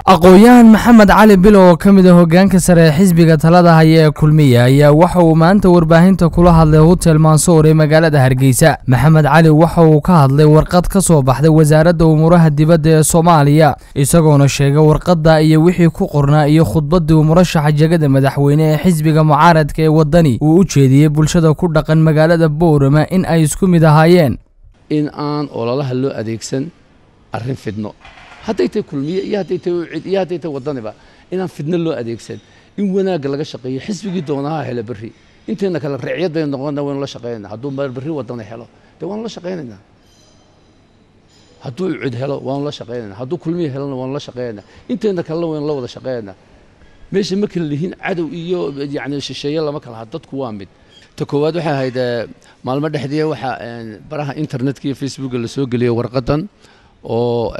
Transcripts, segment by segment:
aqoon-yahan maxamed cali bilo oo ka mid a hogaanka sare ee xisbiga talada haya ee kulmiya ayaa waxa uu maanta warbaahinta kula hadlay hotel mansour ee magaalada hargeysa maxamed cali waxa uu ka hadlay warqad ka soo baxday wasaaradda umuuraha dibadda ee soomaaliya isagoona sheegay warqadda iyo wixii ku qornaa iyo khudbaddii uu murashaxa jegada madaxweyne ee xisbiga mucaaradka ee waddani uu u jeediyey bulshada ku dhaqan magaalada boorama in ay isku mid ahaayeen in aan ololaha loo adeegsan arrin fidno hadday tahay kulmiye iyo hadday tahay ucid iyo hadday tahay waddaniba inaan fidno loo adeegsan in wanaagga laga shaqeeyo xisbigii doonaha helo berri intayna kale reecyad baynu noqonna waynu la shaqaynayna hadduu berri waddani helo dee waanu la shaqaynaynaa hadduu ucid helo waanu la shaqaynaynaa hadduu kulmiye helona waanu la shaqaynaynaa intayna kalena waynu la wada shaqaynaynaa meesha ma kala lihiin cadow iyo yacni shisheeye lama kala ha dadku waa mid ta koowaad waxay ahayd maalmo dhexdii waxaa baraha internetka iyo facebooka la soo geliyey warqadan oo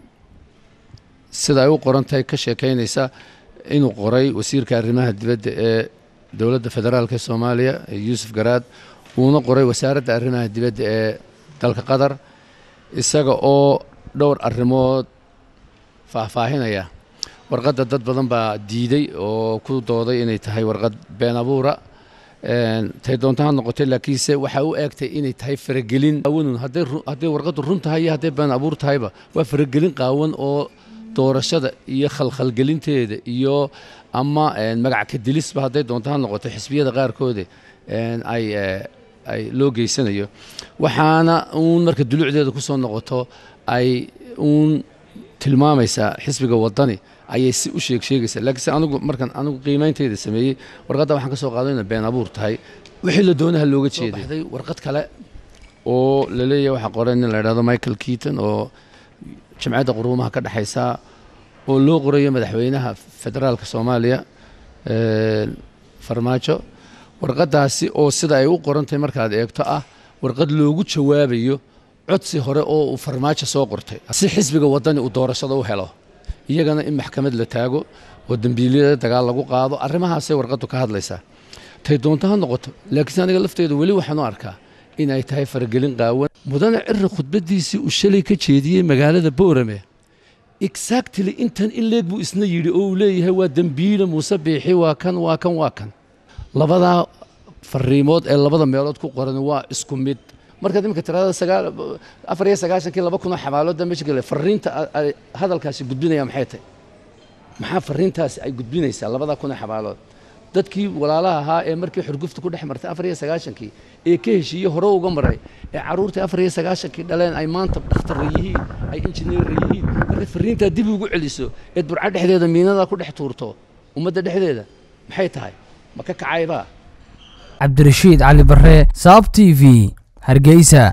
sida ay u qoran tahay ka sheekaynaysa inuu qoray wasiirka arrimaha dibadda ee dowladda federaalk ee soomaaliya yuusuf garaad uuna qoray wasaaradda arrimaha dibadda ee dalka qatar isaga oo dhowr arrimood faahfaahinaya warqadda dad badan baa diiday oo ku dooday inay tahay warqad been abuura tay doonta ha noqotay laakiinse waxaa u eegtay inay tahay faragelin qaawanun hadday warqaddu run tahay iyo hadday been abuur tahayba waa faragelin qaawan oo doorashada iyo khalkhalgelinteeda iyo ama magac ka dilisba hadday doonto ha noqoto xisbiyada qaarkooda ay ay loo geysanayo waxaana uun marka dulucdeeda ku soo noqoto ay uun tilmaamaysaa xisbiga waddani ayay si u sheeg sheegaysaa laakiinse anigu markan anigu qiimeynteyda sameeyey warqadda waxaan ka soo qaaday inay been abuur tahay wixii la doonaha looga jeeday warqad kale oo la leeyahay waxaa qoray nin la idhahdo michael keaton oo jamciyadda quruumaha ka dhexaysa oo loo qorayo madaxweynaha federaalka soomaaliya farmaajo warqaddaasi oo sida ay u qorantahay markaad eegto ah warqad loogu jawaabayo codsi hore oo uu farmaajo soo qortay si xisbiga waddani uu doorashada u helo iyagana in maxkamad la taago oo dembiilyada dagaal lagu qaado arrimahaasay warqaddu ka hadlaysaa tay doonto ha noqoto laakiinse aniga lafteedu weli waxaan u arkaa in ay tahay faragelin qaawan mudane cira khudbaddiisii uu shalay ka jeediyey magaalada boorame exactly intan in leeg buu isna yidhi oo uu leeyahay waa dembiile muuse biixi waa kan waa kan waa kan labadaa fariimood ee labada meelood ku qoran waa isku mid markaad iminka tirada sagaal afar iyo sagaashankii laba kunoo xabaalooda meesha gale fariinta ay hadalkaasi gudbinaya maxay tahay maxaa fariintaasi ay gudbinaysaa labada kunoo xabaalood dadkii walaalaha ahaa ee markii xurgufta ku dhex martay afar iyo sagaashankii ee ka heshiiye hore uga maray ee carruurtii afar iyo sagaashankii dhaleen ay maanta dhakhtarra yihiin ay injineerra yihiin markaad fariintaa dib ugu celiso eed burca dhexdeeda miinada ku dhex tuurto ummadda dhexdeeda maxay tahay ma ka kacaybaa cabdirashiid cali barre saab t v hargeysa